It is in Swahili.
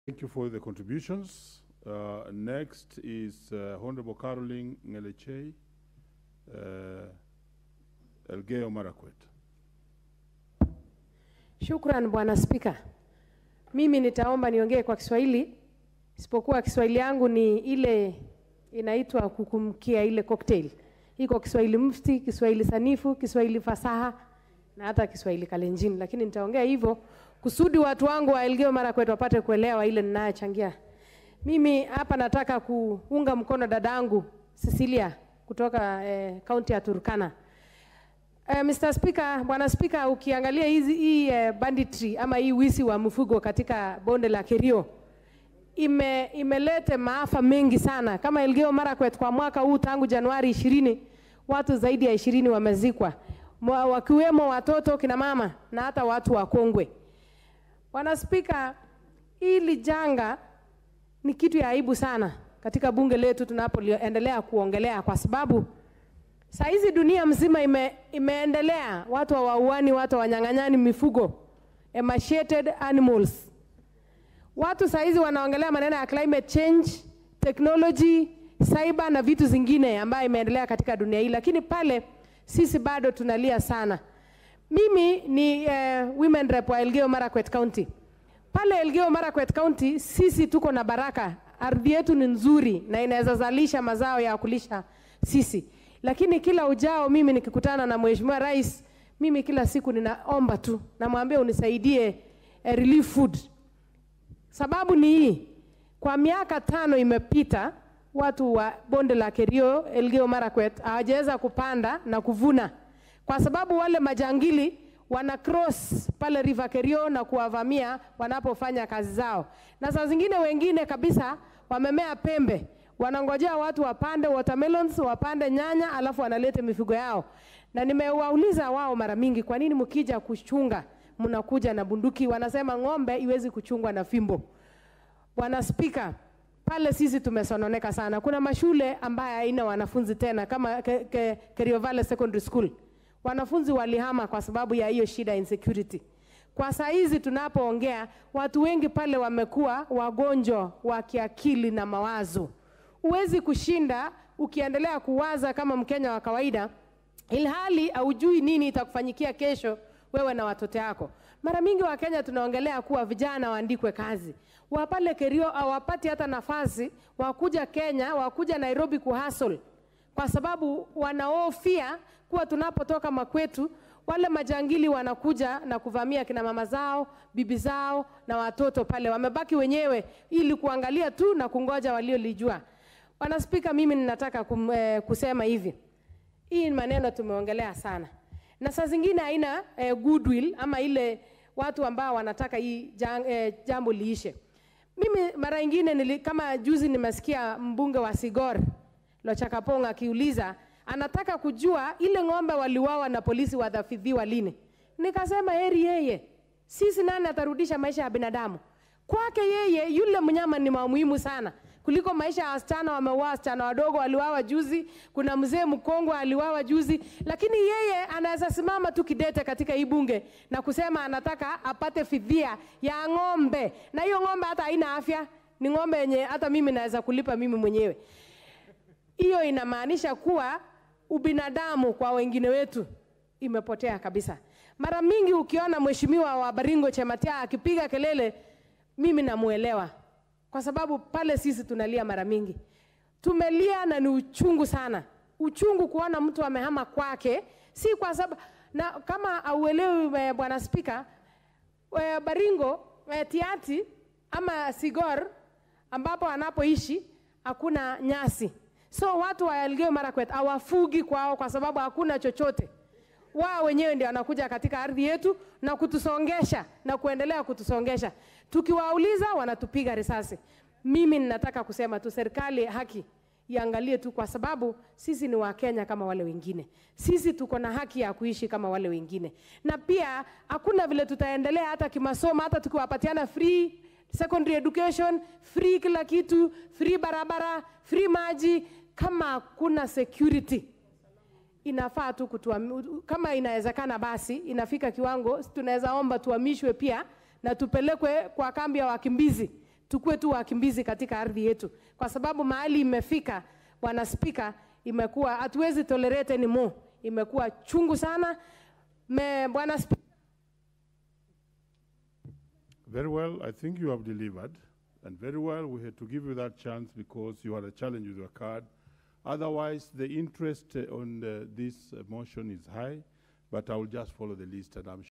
Thank you for the contributions. Uh, next is uh, Honorable Caroline Ngelechei, uh, Elgeyo Marakwet. Shukran Bwana Spika. Mimi nitaomba niongee kwa Kiswahili, isipokuwa Kiswahili yangu ni ile inaitwa kukumkia ile cocktail. Iko Kiswahili mufti, Kiswahili sanifu, Kiswahili fasaha na hata Kiswahili kalenjin, lakini nitaongea hivyo kusudi watu wangu wa Elgeyo Marakwet wapate kuelewa ile ninayochangia. Mimi hapa nataka kuunga mkono dadangu Cecilia kutoka eh, kaunti ya Turkana. Uh, Mr. Speaker, Bwana Speaker, ukiangalia hizi hii uh, banditry ama hii wizi wa mifugo katika bonde la Kerio ime imelete maafa mengi sana. Kama Elgeyo Marakwet kwa mwaka huu tangu Januari ishirini watu zaidi ya ishirini wamezikwa Mwa- wakiwemo watoto, kina mama na hata watu wakongwe. Bwana Spika, hili janga ni kitu ya aibu sana katika bunge letu tunapoendelea kuongelea kwa sababu Saa hizi dunia mzima ime, imeendelea, watu hawauani, watu hawanyang'anyani mifugo, emaciated animals. Watu saa hizi wanaongelea maneno ya climate change, technology, cyber na vitu zingine ambayo imeendelea katika dunia hii, lakini pale sisi bado tunalia sana. Mimi ni uh, women rep wa Elgeyo Marakwet County. Pale Elgeyo Marakwet County sisi tuko na baraka, ardhi yetu ni nzuri na inaweza zalisha mazao ya kulisha sisi lakini kila ujao mimi nikikutana na mheshimiwa rais, mimi kila siku ninaomba tu, namwambia unisaidie eh, relief food. Sababu ni hii, kwa miaka tano imepita, watu wa bonde la Kerio, Elgeyo Marakwet hawajaweza kupanda na kuvuna kwa sababu wale majangili wana cross pale River Kerio na kuwavamia wanapofanya kazi zao, na saa zingine wengine kabisa wamemea pembe wanangojea watu wapande watermelons, wapande nyanya, alafu wanalete mifugo yao. Na nimewauliza wao mara mingi, kwa nini mkija kuchunga mnakuja na bunduki? Wanasema ng'ombe iwezi kuchungwa na fimbo. Bwana Spika, pale sisi tumesononeka sana. Kuna mashule ambaye haina wanafunzi tena kama ke, ke, Kerio Valley Secondary School. Wanafunzi walihama kwa sababu ya hiyo shida insecurity. Kwa saa hizi tunapoongea, watu wengi pale wamekuwa wagonjwa wa kiakili na mawazo huwezi kushinda ukiendelea kuwaza kama Mkenya wa kawaida, ilhali haujui nini itakufanyikia kesho wewe na watoto wako. Mara mingi Wakenya tunaongelea kuwa vijana waandikwe kazi, wapale Kerio hawapati hata nafasi wakuja Kenya, wakuja Nairobi kuhustle kwa sababu wanaofia kuwa tunapotoka makwetu wale majangili wanakuja na kuvamia kina mama zao, bibi zao na watoto pale, wamebaki wenyewe ili kuangalia tu na kungoja waliolijua. Bwana Spika, mimi ninataka kum, eh, kusema hivi, hii ni maneno tumeongelea sana, na saa zingine haina eh, goodwill ama ile watu ambao wanataka hii jang, eh, jambo liishe. Mimi mara ingine nili, kama juzi nimesikia mbunge wa Sigor Lochakapong akiuliza anataka kujua ile ng'ombe waliwawa na polisi wadhafidhiwa lini. Nikasema heri yeye, sisi nani atarudisha maisha ya binadamu? Kwake yeye yule mnyama ni wa muhimu sana kuliko maisha ya wasichana. Wameuawa wasichana wadogo, waliwawa juzi. Kuna mzee mkongwe aliwawa juzi, lakini yeye anaweza simama tu kidete katika hii bunge na kusema anataka apate fidhia ya ng'ombe, na hiyo ng'ombe hata haina afya, ni ng'ombe yenye hata mimi naweza kulipa mimi mwenyewe. Hiyo inamaanisha kuwa ubinadamu kwa wengine wetu imepotea kabisa. Mara mingi ukiona mheshimiwa wa Baringo Chematia akipiga kelele, mimi namuelewa kwa sababu pale sisi tunalia mara mingi, tumelia na ni uchungu sana, uchungu kuona mtu amehama kwake, si kwa sababu na kama auelewi eh, bwana Spika, eh, Baringo eh, Tiati ama Sigor ambapo anapoishi hakuna nyasi, so watu wa Elgeyo Marakwet hawafugi kwao kwa sababu hakuna chochote wao wenyewe ndio wanakuja katika ardhi yetu na kutusongesha na kuendelea kutusongesha. Tukiwauliza wanatupiga risasi. Mimi ninataka kusema tu serikali haki iangalie tu, kwa sababu sisi ni Wakenya kama wale wengine. Sisi tuko na haki ya kuishi kama wale wengine, na pia hakuna vile tutaendelea hata kimasomo, hata tukiwapatiana free secondary education, free kila kitu, free barabara, free maji, kama hakuna security inafaa tu kutuami, kama inawezekana basi inafika kiwango tunaweza omba tuhamishwe pia na tupelekwe kwa kambi ya wakimbizi tukuwe tu wakimbizi katika ardhi yetu, kwa sababu mahali imefika, bwana spika, imekuwa hatuwezi tolerate anymore, imekuwa chungu sana. Me, bwana spika, Very well, I think you have delivered. And very well, we had to give you that chance because you had a challenge with your card. Otherwise, the interest uh, on uh, this uh, motion is high, but I will just follow the list and I'm